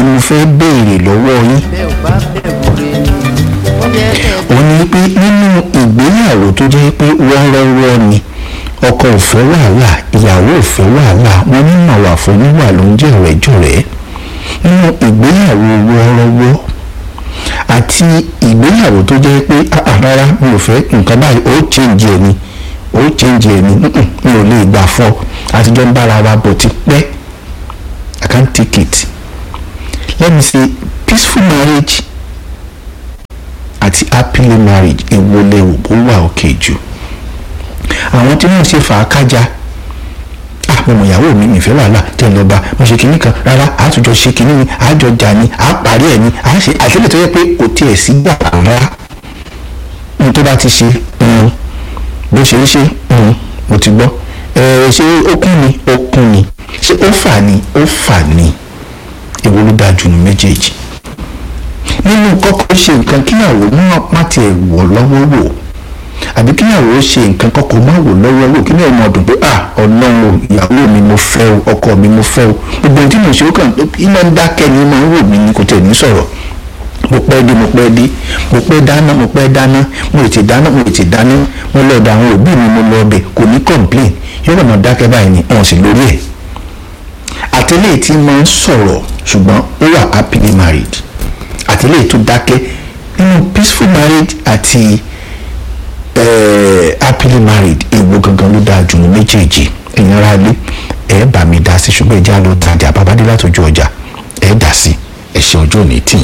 tí mo fẹ́ béèrè lọ́wọ́ yín bẹ́ẹ̀ ò bá bẹ̀rù rẹ ni ó yẹ kẹ́ ẹ òun ni pé nínú ìgbéyàwó tó jẹ́ pé wọ́ọ́rọ́wọ́ ni ọkọ ò fẹ́ wàhálà ìyàwó ò fẹ́ wàhálà wọn ní màwà fún níwà ló ń jẹ́ ọ̀rẹ́jọ̀rẹ́ nínú ìgbéyàwó wọ́ọ́rọ́wọ́ àti ìgbéyàwó tó jẹ́ pé "Ah, ah, rárá mi ò fẹ́ nǹkan báyìí ó change ẹ̀ ni ó change ẹ̀ ni "Mm-mm, mi ò lè gbà fọ́ àtijọ́ ń bára wa bọ̀ ti pẹ́ I can't take it let me say peaceful marriage àti happily marriage èwo lẹ́wọ̀ ó wà òkè jù àwọn tí wọ́n ṣe fà á kájà ah mo mọ ìyàwó mi nìfẹ́ wàhálà tẹ́ ẹ lọ bá mo ṣe kinní kan rárá àtúnjọ ṣe kinní ni àjọ jà ni à parí ẹ̀ ni à ṣe àtẹ́lẹ̀ tó yẹ pé kò tiẹ̀ sí gbà rárá ohun tó bá ti ṣe um, bó ṣe ń ṣe um, mo ti gbọ́ ẹ ṣé ó kún ni ó kún ni ṣé ó fà ni ó fà ni èwo ló dáa jù ní méjèèjì nínú kọ́kọ́ ṣe nǹkan kíyàwó náà má tiẹ̀ wọ̀ lọ́wọ́ wò àbí kíyàwó ṣe nǹkan kọ́kọ́ má wò lọ́wọ́ wò kí ni ọmọ ọdún pé ah ọlọ́run o, ìyàwó mi mo fẹ́ o ọkọ mi mo fẹ́ o gbogbo ohun tí mo ṣe ó kàn iná ń dákẹ́ ni máa ń wò mí ni kò tẹ̀ ní sọ̀rọ̀ mo pẹ́ dé mo pẹ́ dé mo pẹ́ dáná mo pẹ́ dáná mo ètè dáná mo ètè dáná mo lọ ọ̀dọ̀ àwọn òbí mi mo lọ ọbẹ̀ kò ní complain yóò kàn máa dákẹ́ báyìí ni wọn sì lórí ẹ̀ àtẹlẹ́ tí máa ń sọ̀rọ̀ ṣùgbọ́n ó wà happily married àtẹlẹ́ tó dákẹ́ nínú peaceful marriage àti eh, happily married èwo gangan ló dáa jù ní méjèèjì ẹ̀yin ará ilé ẹ̀ bá mi dá sí ṣùgbọ́n ẹ̀já ló tajà bàbá dé látọjú ọjà ẹ̀ dá sí ẹ̀ṣẹ̀ ọjọ́ òní tì yín.